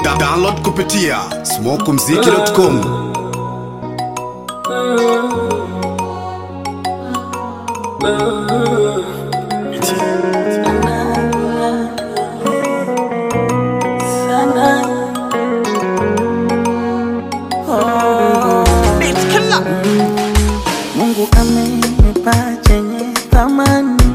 Da download kupitia smokumziki.com. Mungu amenipa chenye thamani,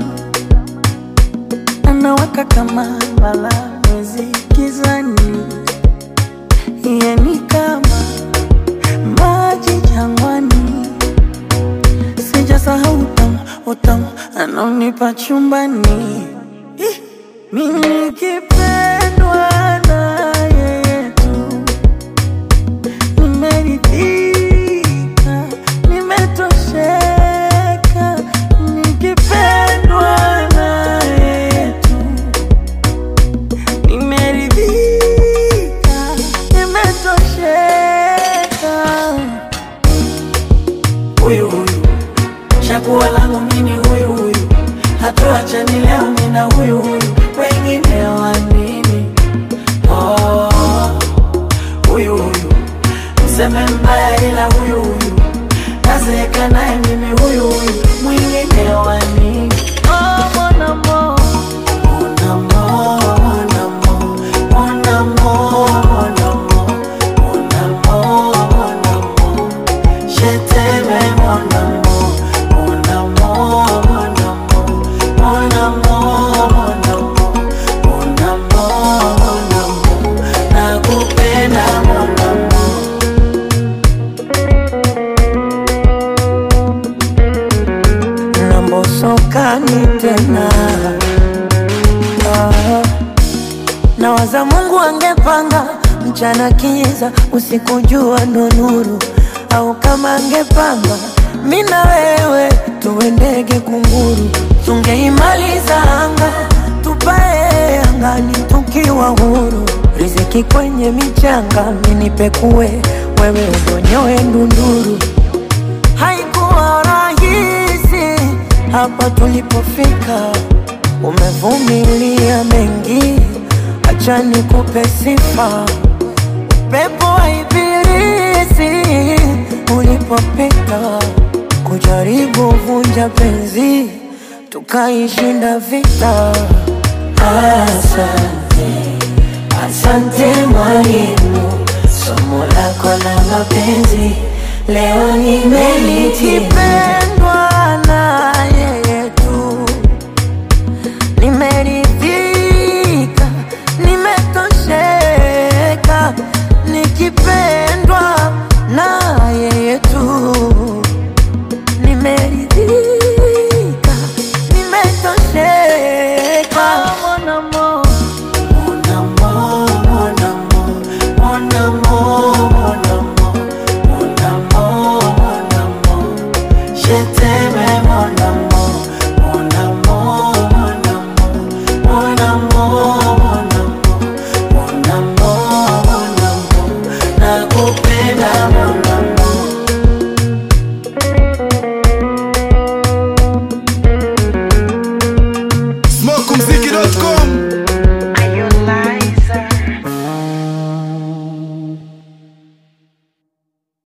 anawaka kama mbala mwezi gizani, yeye ni kama maji jangwani, sijasahau utamu utamu anaonipa chumbani, Ih, mimi nikipendwa na yeye tu nimeridhika, nimetosheka, nikipendwa na yetu. Nimeridhika, nimetosheka. Huyu huyu chaguo langu mimi, huyu huyu hatuachani leo, mimi na huyu huyu, wengine wa nini? Oh, huyu huyu mseme mbaya ila huyu huyu nazeeka naye mimi huyu huyu mwingine wa nini? Oh, mon amour. Mon amour, mon amour, mon amour, mon amour, mon amour, mon amour. Je t'aime, mon amour, mon amour, mon amour, mon amour, mon amour, mon amour, mon amour. Nakupenda, mon amour. nambosokani tena ah. Nawaza Mungu angepanga mchana kiza, usiku jua ndo nuru, au kama angepanga mi na wewe tuwe ndege kunguru, tungeimaliza anga tupae angani tukiwa huru, riziki kwenye michanga, minipekue wewe udonyoe ndunduru haikuwa rahisi hapa tulipofika, umevumilia mengi, acha nikupe sifa. Pepo wa ibilisi ulipopita, kujaribu vunja penzi, tukaishinda vita. Asante, asante mwalimu, somo lako la mapenzi leo nimelitimiza.